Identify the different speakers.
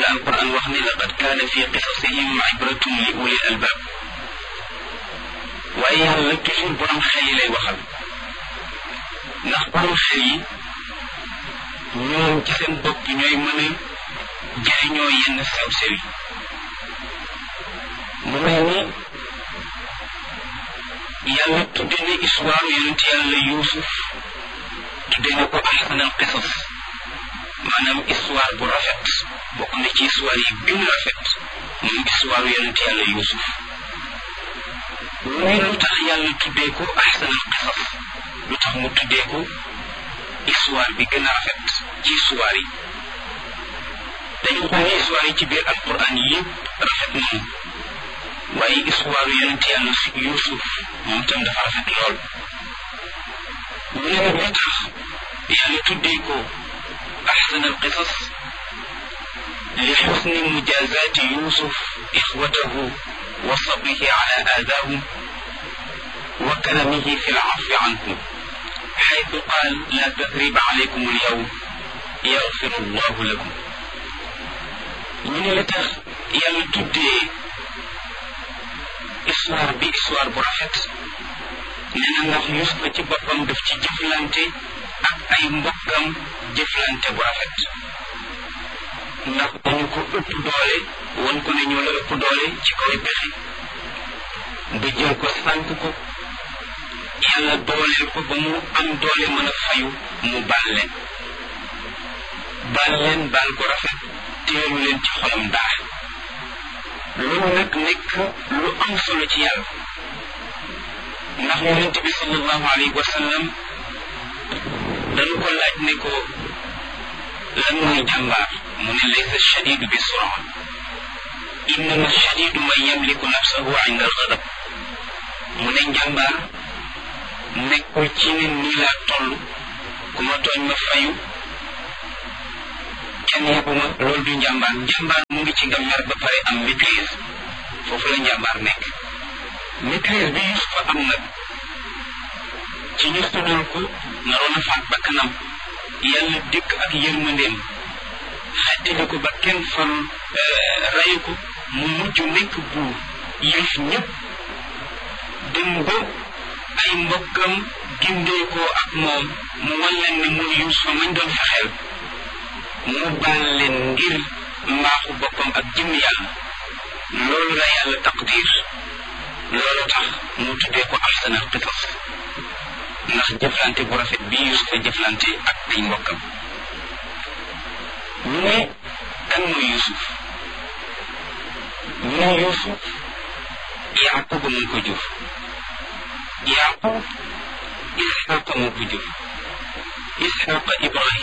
Speaker 1: alquran wax ne laqad kaana fi qisasihim ibratun li ulil albab waaye yàlla toujours borom xel yi lay waxal ndax borom xel yi ñoom ci seen bopp ñooy mën a jëriñoo yenn sew-sew yi mu mel ni yàlla tudde ne histoire yonent yàlla yuusuf tudde ne ko ahsanal qisas maanaam histoire bu rafet bokk na ci histoire yi gën rafet moom histoire yonent yàlla yuusuf muy lu tax yàlla tuddee ko ahsanal qisas lu tax mu tuddee ko histoire bi gën a rafet ci histoire yi dañu xool ne histoire yi ci biir alquran yëpp rafet nañu waaye histoire yonent yàlla yuusuf moom tam dafa rafet lool mu ne nag lu tax yàlla tuddee ko أحسن القصص لحسن مجازات يوسف إخوته وصبره على آذاهم وكرمه في العفو عنهم حيث قال لا تثريب عليكم اليوم يغفر الله لكم من لتخ يلا تدي histoire bi histoire bu rafet nee na ndax Yuusufa ci boppam daf ci jëflante ak ay mbokkam jëflante bu rafet ndax dañu ko ëpp doole won ko ne ñoo la ëpp doole ci kaw pexe ba jël ko sànk ko yàlla dooleel ko ba mu am doole mën a fayu mu baal leen baal leen baal ko rafet teelu leen ci xolam dara loolu nag nekk lu am solo ci yàlla ndax yonent bi sallallahu alayhi wa sallam dañu ko laaj ne ko lan mooy jàmbaar mu ne laysa shadidu bi sura innama shadidu man yamliku nafsahu inda alxadab mu ne njàmbaar nekkul ci ne nii laa toll ku ma tooñ ma fayu kenn yebuma loolu du njàmbaar njàmbaar mu ngi ci nga mer ba pare am maîtrise foofu la njàmbaar nekk maîtrise bi Yusufa am nag ci ñu sonal ko naroon a faat bakkanam yàlla dikk ak yërmandeem xettali ko ba kenn fan rey ko mu mujj nekk buur yëf ñëpp dem ba ay mbokkam gindee ko ak moom mu wan leen ne muy Yuusufa mañ doon fexeel mu baal leen ngir mbaaxu boppam ak jëmm yàlla loolu la yàlla taqdir loolu tax mu tuddee ko ahsanal qisas ndax jëflante bu rafet bi Yuusufa jëflante ak ay mbokkam ñu ne kan mooy Yuusuf ñu ne Yuusuf Yaaqub moo ko jur Yaaqub Isxaqa moo ko jur Isxaqa Ibrahim